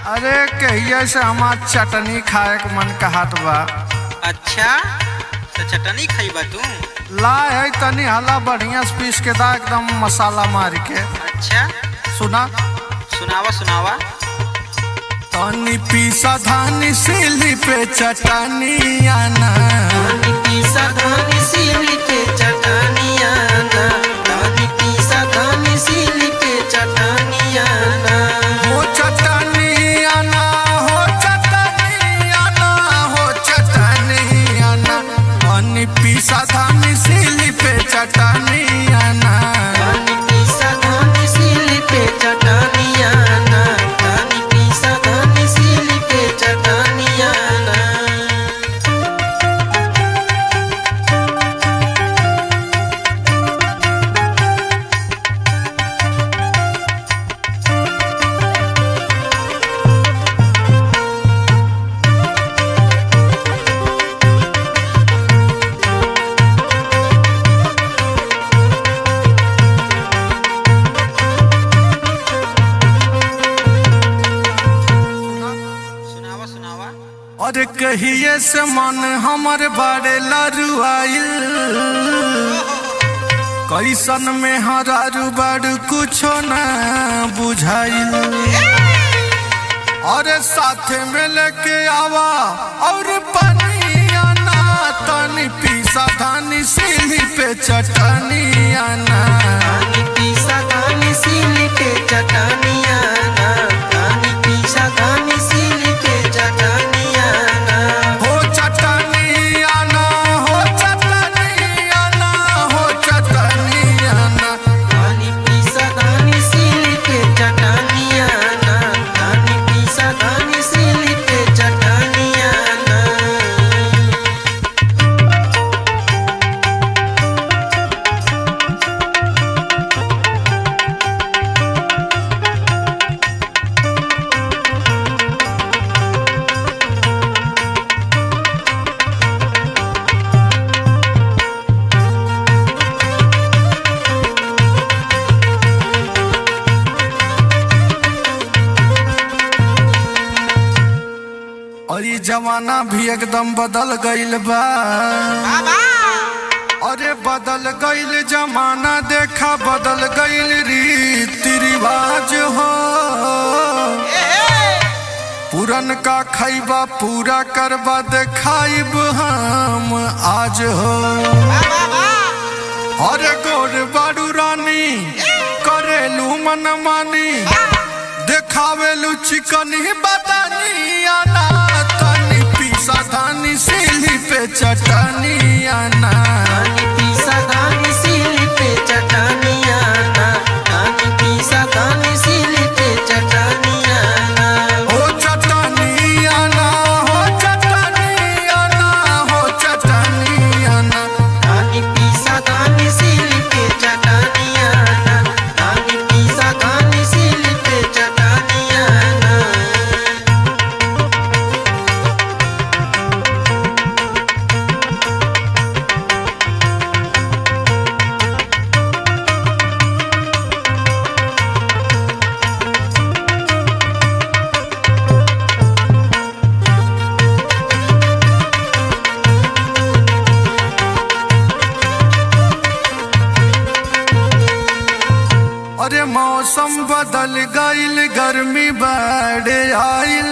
अरे कहिए से हमार चटनी खाए के मन कहत बा अच्छा तो चटनी खइबा तू लाए है तनी हला बढ़िया से पीस के दा एकदम मसाला मार के अच्छा सुना सुनावा सुनावा तनी पीसा धानी सिली पे चटनी आना हो चटनी आना हो चटनी आना हो चटनी आना तनी पीसा धानी सिली पे चटनी आना सुनावा सुनावा और कहिए से मन हमर बारे लरुआइल कैसन में हरारू बारू कुछो न बुझाइल और साथे में लेके आवा और पनिया ना तनी पीसा धानी सिली पे चटनी आना हो चटनी आना हो चटनी आना हो चटनी आना और ये जमाना भी एकदम बदल गईल बा अरे बदल गईल जमाना देखा बदल गईल रीति रिवाज हो पुरन का खैबा पूरा करबा देखाइब हम आज हो अरे गोर बारू रानी करेलू मन मानी देखावेलू चिकनी बदनी आना तनी पीसा धानी सिली पे चटनी आना हो चटनी आना हो चटनी आना हो चटनी आना अरे मौसम बदल गईल गर्मी बढ़े आइल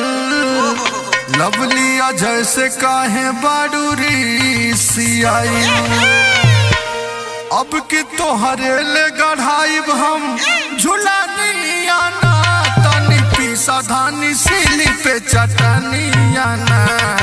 लवली जैसे काहे बाडूरी सियाइल अब कि तोहरे ले गढ़ाइब हम झुलानी आना तनी पीसा धानी सिली पे चटनी आना